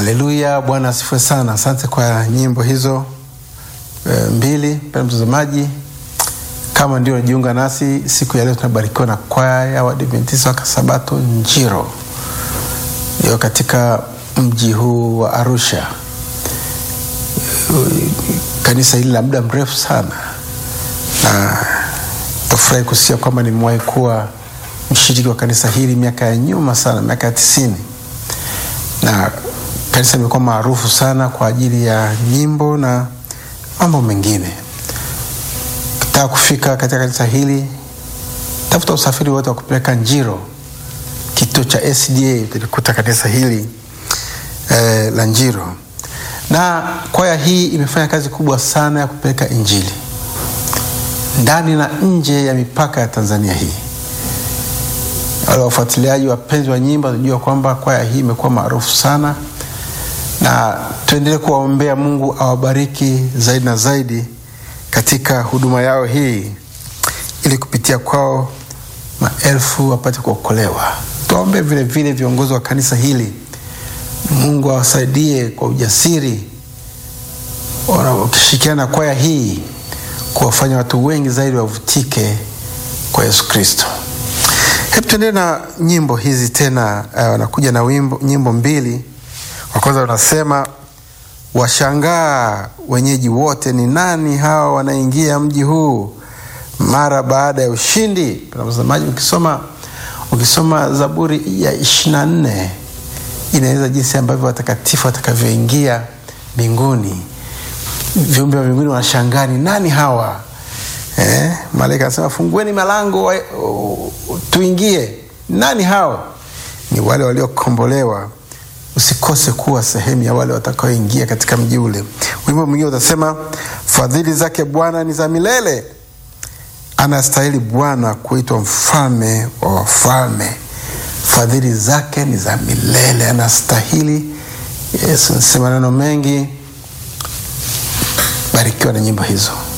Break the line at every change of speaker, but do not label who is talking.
Haleluya, Bwana asifiwe sana. Asante kwa nyimbo hizo e, mbili. Mpendwa mtazamaji, kama ndio unajiunga nasi siku ya leo, tunabarikiwa na kwaya ya Waadventista wa Sabato Njiro iliyo katika mji huu wa Arusha. Kanisa hili la muda mrefu sana, na tafurahi kusikia kwamba nimewahi kuwa mshiriki wa kanisa hili miaka ya nyuma sana, miaka ya tisini na kanisa limekuwa maarufu sana kwa ajili ya nyimbo na mambo mengine. Ukitaka kufika katika kanisa hili, tafuta usafiri wote wa kupeleka Njiro, kituo cha SDA, utalikuta kanisa hili eh, la Njiro. Na kwaya hii imefanya kazi kubwa sana ya kupeleka Injili ndani na nje ya mipaka ya Tanzania hii. Wale wafuatiliaji wapenzi wa nyimbo wanajua kwamba kwaya hii imekuwa maarufu sana, na tuendelee kuwaombea Mungu awabariki zaidi na zaidi katika huduma yao hii, ili kupitia kwao maelfu wapate kuokolewa. Tuwaombee vile vile viongozi wa kanisa hili, Mungu awasaidie kwa ujasiri, wakishirikiana na kwaya hii kuwafanya watu wengi zaidi wavutike kwa Yesu Kristo. Hebu tuendelee na nyimbo hizi tena. Wanakuja uh, na wimbo, nyimbo mbili. Wa kwanza wanasema washangaa wenyeji wote, ni nani hawa wanaingia mji huu mara baada ya ushindi. Mtazamaji, ukisoma ukisoma Zaburi ya ishirini na nne inaeleza jinsi ambavyo watakatifu watakavyoingia mbinguni. Viumbe wa mbinguni wanashangaa, ni nani hawa Eh, malaika anasema fungueni malango wa, uh, tuingie. Nani hao? Ni wale waliokombolewa. Usikose kuwa sehemu ya wale watakaoingia katika mji ule. Wimbo mwingine utasema fadhili zake Bwana ni za milele, anastahili Bwana kuitwa mfalme wa wafalme. Fadhili zake ni za milele, anastahili. Yesu nasema neno mengi. Barikiwa na nyimbo hizo.